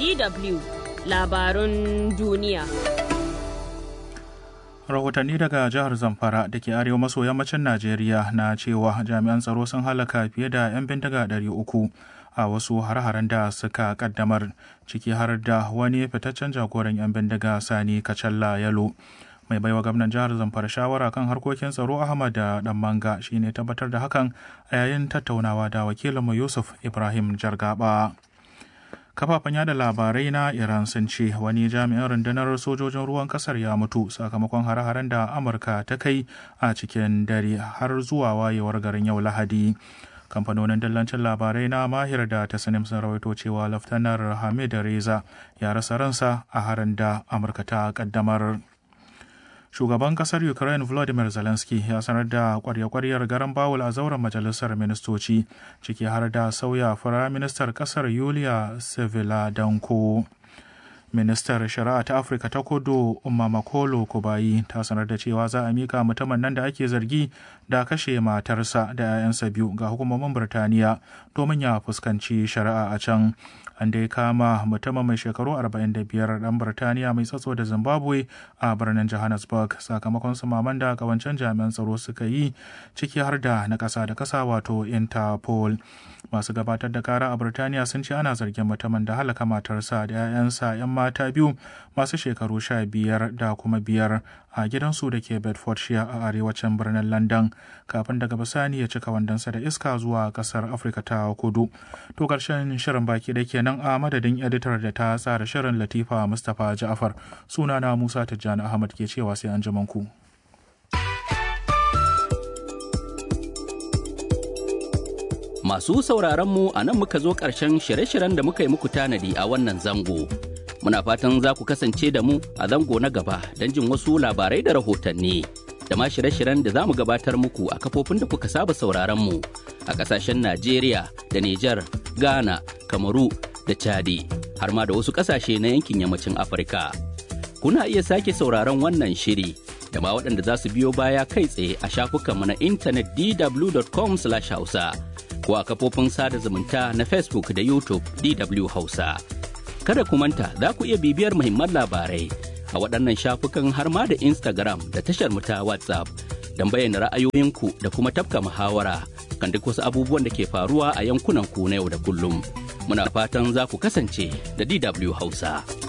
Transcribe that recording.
DW labarun duniya. Rahotanni daga jihar Zamfara da ke arewa maso yammacin Najeriya na cewa jami'an tsaro sun halaka fiye da 'yan bindiga 300 a wasu har-haren da suka kaddamar ciki har da wani fitaccen jagoran 'yan bindiga Sani Kacalla Yalo. mai baiwa gwamnan jihar zamfara shawara kan harkokin tsaro ahmad da dan manga shine tabbatar da hakan a yayin tattaunawa da wakilinmu yusuf ibrahim jargaba kafafen yada labarai na iran sun ce wani jami'in rundunar sojojin ruwan kasar ya mutu sakamakon hare-haren da amurka ta kai a cikin dare har zuwa wayewar garin yau lahadi kamfanonin dillancin labarai na mahir da ta sanim sun rawaito cewa laftanar hamid reza ya rasa ransa a harin da amurka ta kaddamar shugaban kasar ukraine volodymyr zelensky ya sanar da kwarya-kwaryar garan bawul a zauren majalisar ministoci ciki har da sauya firaministar kasar yulia seviladanko ministar shari'a ta afirka ta kudu umma makolo kubayi ta sanar da cewa za a mika mutumin nan da ake zargi da kashe matarsa da 'ya'yansa biyu ga hukumomin birtaniya domin ya fuskanci shari'a a can an dai kama mutumin mai shekaru 45 dan birtaniya mai tsatso da zimbabwe a birnin johannesburg sakamakon sumaman da kawancen jami'an tsaro suka yi ciki har da na kasa da kasa wato interpol masu gabatar da kara a birtaniya sun ce ana zargin mutumin da halaka matarsa da 'ya'yansa 'yan mata biyu masu shekaru sha biyar da kuma biyar a gidansu da ke bedfordshire a arewacin birnin london kafin daga bisani ya cika wandonsa da iska zuwa kasar afirka ta kudu to karshen shirin baki da kenan a madadin editar da ta tsara shirin latifa mustapha ja'afar sunana musa tijjani ahmad ke cewa sai an ku. Masu sauraron mu a nan muka zo ƙarshen shirye-shiryen da muka yi muku tanadi a wannan zango. Muna fatan za ku kasance da mu a zango na gaba don jin wasu labarai da rahotanni. Da ma shirye-shiryen da za mu gabatar muku a kafofin da kuka saba sauraron mu a ƙasashen Najeriya da Nijar, Ghana, Kamaru da Chadi, har ma da wasu ƙasashe na yankin yammacin Afirka. Kuna iya sake sauraron wannan shiri da ma waɗanda za su biyo baya kai tsaye a shafukanmu na intanet dw.com/hausa. ko a kafofin sada zumunta na Facebook da YouTube DW Hausa. Kada ku manta za ku iya bibiyar muhimman labarai a waɗannan shafukan har ma da Instagram da tashar mu ta WhatsApp don bayyana ra'ayoyinku da kuma tafka muhawara kan duk wasu abubuwan da ke faruwa a yankunan ku na yau da kullum. Muna fatan za ku kasance da DW Hausa.